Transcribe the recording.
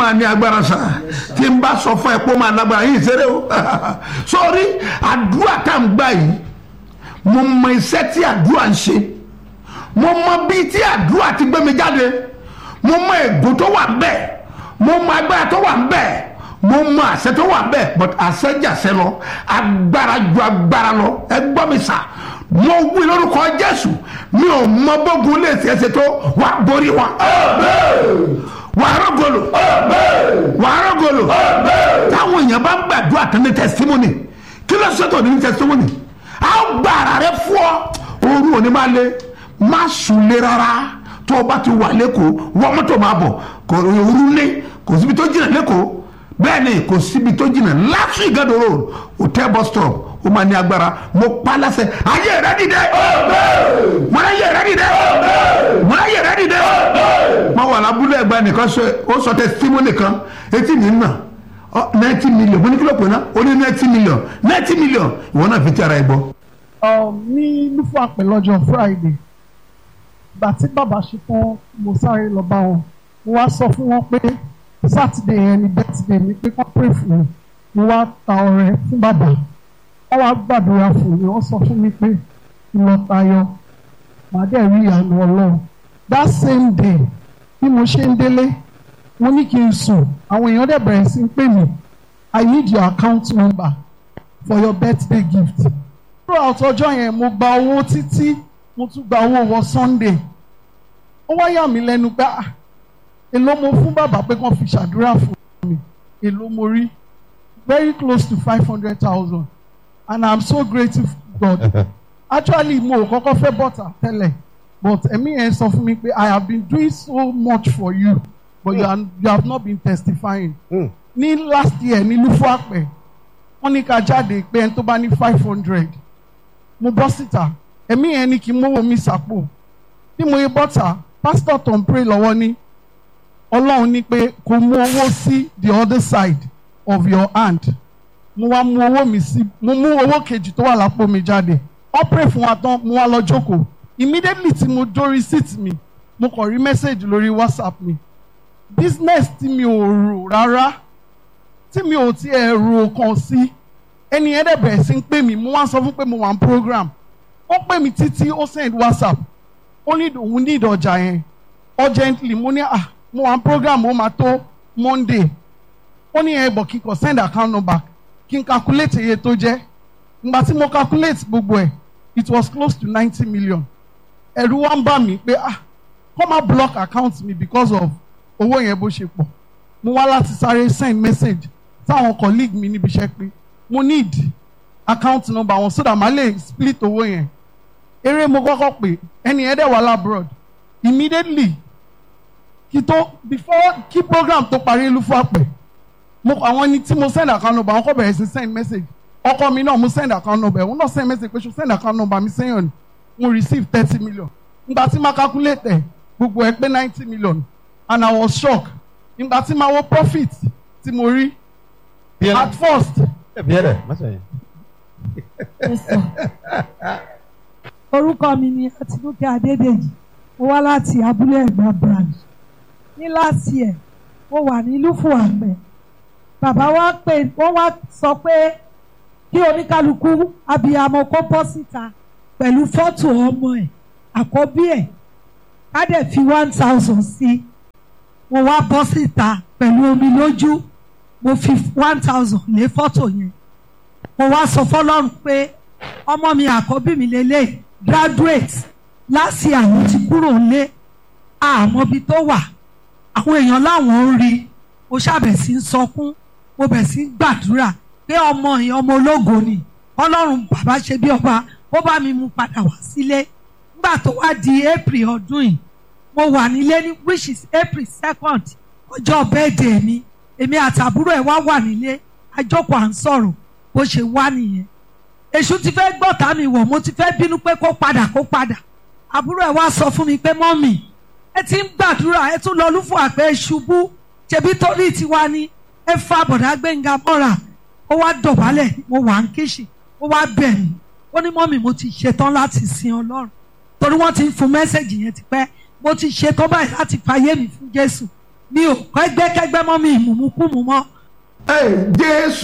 máa ní agbára sa tí n bá sọ fún ẹ pé ó máa lágbára yìí ṣeré o sórí àdúrà tá n gbà yìí mo mọ iṣẹ́ tí àdúrà ń ṣe mo mọ bí tí àdúrà ti gbé mi jáde mo mọ ègún tó wà bẹ́ẹ̀ mo mọ agbára tó wà bẹ́ẹ̀ mo mọ àṣẹ tó wà bẹ́ẹ̀ but àṣẹ jàṣẹ lọ agbára ju agbára lọ ẹ gbọ́ mi sà mo wí lórúkọ jésù mi ò mọ bógun lè ṣe é ṣe tó wà borí wọn. wà á rọ́gọ̀lù wà á rọ́gọ̀lù táwọn èèyàn bá ń gbàdúrà tán ní testimony kí ló ṣètò ní testimony a ó gba ara rẹ fún ọ ooru òní máa le má sùn lé rárá tó o bá ti wà lẹ́kọ̀ọ́ wọ́n mọ́tò máa bọ̀ kò ooru lé kò síbi tó jìnnà lẹ́kọ̀ọ́ bẹ́ẹ̀ ni kò síbi tó jìnnà láti ìgàdọ̀ road hotel bus stop ó máa ní agbára mo pa láṣẹ ayé rẹ dìde mo ní ayé rẹ dìde mo ní ayé rẹ dìde mo wà lábúlé ẹgbẹ́ nìkan ó sọ testimony kan etí mi nà ninety million mo ní kí ló pè ná ó ní ninety million ninety million ìwọ náà fi ti ara ẹ gbọ́. ní lúfọ àpè lọ́jọ́ friday ìgbà tí bàbá ṣe tán mo sáré lọ bá wọn mo wá sọ fún wọn pé sátidé yẹn ni bẹ́tìdé mi pé kọ́ pray fún mi mo wá ta ọrẹ fún bàbá wọ́n wá gbàdúrà fún mi wọ́n sọ fún mi pé ìlọ tayọ màá dẹ̀ rí ìyanu ọlọ́run that same day bí mo ṣe ń délé mo ní kí n sùn àwọn èèyàn dẹ̀ bẹ̀rẹ̀ sí ń pè mí i need your account number for your birthday gift throughout ọjọ́ yẹn mo gba owó títí mo tún gba owó wọ sunday ó wá yà mí lẹ́nu pé ah èló mo fún bàbá pé kàn fi ṣàdúrà fún mi èló mo rí very close to five hundred thousand and i'm so grateful to God actually mo ò kọ́kọ́ fẹ́ bọ́tà tẹ́lẹ̀ but ẹ̀mí yẹn sọ fún mi pé i have been doing so much for you but you, are, you have not been testifying ní last year ní lufo àpẹ wọ́n ní ká jáde pé ẹni tó bá ní five hundred mo bọ́ síta ẹ̀mí yẹn ní kí n mówó mi sàpò bí mo yẹ bọ́tà pásítọ̀ tó ń pray lọ́wọ́ ní ọlọ́run ní pé kò mú owó sí the other side of your hand mo wá mú owó mi sí mo mú owó kejì tó wà lápò mi jáde wọ́n pray fún wa tán mo wá lọ jókòó immediately tí mo dórí seat mi mo kàn rí message lórí whatsapp mi business tí mi ò rò rárá tí mi ò tiẹ̀ rò kàn sí ẹni yẹn dẹ̀ bẹ̀rẹ̀ sí ń pè mí mo wá sọ fún pé mo wà ní program ó pè mí títí ó send whatsapp ó ní òun ní ìdọ̀jà yẹn urgently mo ní ah mo wà ní program ó máa tó monday ó ní ẹ bọ̀ kí n kàn send account number kí n calculate iye tó jẹ́ ìgbà tí mo calculate gbogbo ẹ̀ it was close to ninety million ẹ̀rù wá ń bà mí pé ah kọ́ máa block account mi because of owó yẹn bó ṣe pọ̀ mo wá láti sáré send message sáwọn colleague mi níbi iṣẹ́ pé mo need account number wọn so that màá lè split owó yẹn eré mo kọ́kọ́ pè ẹni yẹn dẹ̀ wà labroad immediately kí tó before kí program tó parí lufo àpẹ mo àwọn ẹni tí mo send account number àwọn kọ́ bẹ̀rẹ̀ sí send message ọkọ mi náà mo send account number òun náà send message pé ṣo send account number mi sẹ́yìn ni mo receive thirty million ìgbà tí ma calculate ẹ̀ gbogbo ẹ̀ pé ninety million and I was shocked ìgbà tí ma wo profit tí mo rí at first. orúkọ mi ni Àtinúkẹ́ Adédèjì mo wá láti abúlé Ẹ̀gbá branch ní láti ẹ̀ mo wà ní lúfù àgbẹ̀ bàbá wa pè wọ́n wá sọ pé kí oníkálukú abiyamọ kó bọ́ síta pẹ̀lú fọ́tò ọmọ ẹ̀ àkọ́bí ẹ̀ ká dẹ̀ fi one thousand sí mo wá bọ́ síta pẹ̀lú omi lójú mo fi one thousand lé fọ́tò yẹn mo wá sọ fọlọ́run pé ọmọ mi àkọ́bí mi lélẹ̀ graduate láti àwọn ti kúrò lé àmọ́ ibi tó wà àwọn èèyàn láwọn ń rí mo ṣàbẹ̀ sí ń sọkún mo bẹ̀ sí ń gbàdúrà pé ọmọ yẹn ọmọ ológo ni ọlọ́run bàbá ṣe bí ọba ó bá mi mú padà wá sílé nígbà tó wá di april ọdún yìí mo wà nílé ní which is april second ọjọ́ birthday mi èmi àtàbúrò ẹ̀ wá wà nílé àjọpọ̀ à ń sọ̀rọ̀ bó ṣe wá nìyẹn èṣù ti fẹ́ gbọ́ta mi wọ̀ mo ti fẹ́ bínú pé kó padà kó padà àbúrò ẹ̀ wá sọ fún mi pé mọ́mì ẹ ti ń gbàdúrà ẹ tún lọ lúfọ àpẹ ṣubú ṣebí torí tiwa ni ẹ fa bọ̀dá gbẹ̀ngà mọ́ra ó wá dọ̀bálẹ̀ mo wà ń kíṣì ó wá bẹ̀ mí ó ní mọ́mì mo ti ṣetán láti sin ọlọ́run torí wọ́n ti ń fún mẹ́sẹ̀gì yẹn tipẹ́ mo ti ṣetán báyìí láti fàyè mi fún jésù mi ò kẹ́gbẹ́kẹ́gbẹ́ mọ́ mi ìmùmúkúmu mọ́ Ẹ, jésù